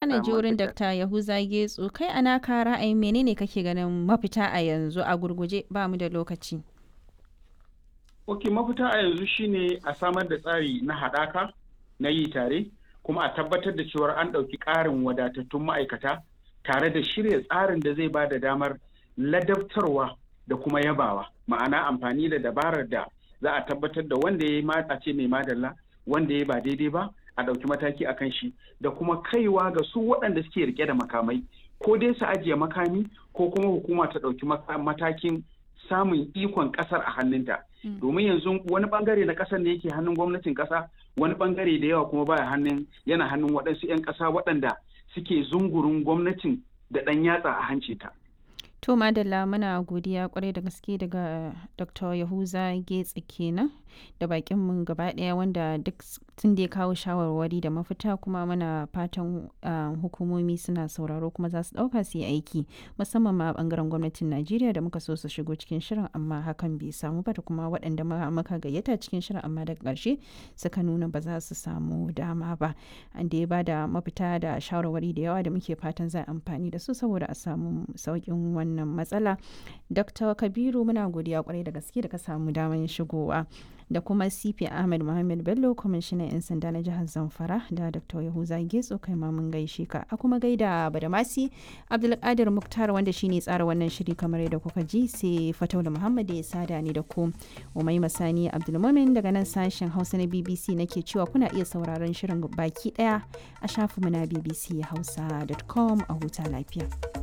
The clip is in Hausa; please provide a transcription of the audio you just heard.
na ji wurin Dr. Yahuza Getso kai ana ka ra'ayin menene kake ganin mafita a yanzu a gurguje ba mu da lokaci. Ok mafita a yanzu shine a samar da tsari na haɗaka na yi tare kuma a tabbatar da cewar an ɗauki ƙarin wadatattun ma'aikata tare da shirya tsarin da zai ba da damar ladabtarwa da kuma yabawa ma'ana amfani da dabarar da za a tabbatar da wanda ya yi a ce mai madalla wanda ya ba daidai ba a ɗauki mataki a kan shi da kuma kaiwa ga su waɗanda suke rike da makamai ko dai su ajiye makami ko kuma hukuma ta ɗauki matakin samun ikon ƙasar a hannunta domin yanzu wani bangare na ƙasar ne yake hannun gwamnatin ƙasa wani bangare da yawa kuma baya hannun yana hannun waɗansu 'yan ƙasa waɗanda suke zungurin gwamnatin da ɗan yatsa a hancinta. To Madalla muna godiya kwarai da gaske daga Dr. Yahuza Getsi kenan da bakin mu gaba daya wanda duk tun da ya kawo shawarwari da mafita kuma muna fatan hukumomi suna sauraro kuma za su dauka su yi aiki musamman ma bangaren gwamnatin Najeriya da muka so su shigo cikin shirin amma hakan bai samu ba da kuma waɗanda muka gayyata cikin shirin amma daga ƙarshe suka nuna ba za su samu dama ba an da ya ba da mafita da shawarwari da yawa da muke fatan za amfani da su saboda a samu sauƙin wannan wannan matsala dr kabiru muna godiya kwarai da gaske da ka samu damar shigowa da kuma cp ahmed muhammad bello kwamishinan 'yan sanda na jihar zamfara da dr yahuza getso kai ma mun gaishe ka a kuma gaida badamasi abdulkadir muktar wanda shine tsara wannan shiri kamar yadda kuka ji sai fataula muhammad ya sada ni da ku umai masani abdulmumin daga nan sashen hausa na bbc nake cewa kuna iya sauraron shirin baki daya a shafinmu na bbc hausa.com a huta lafiya.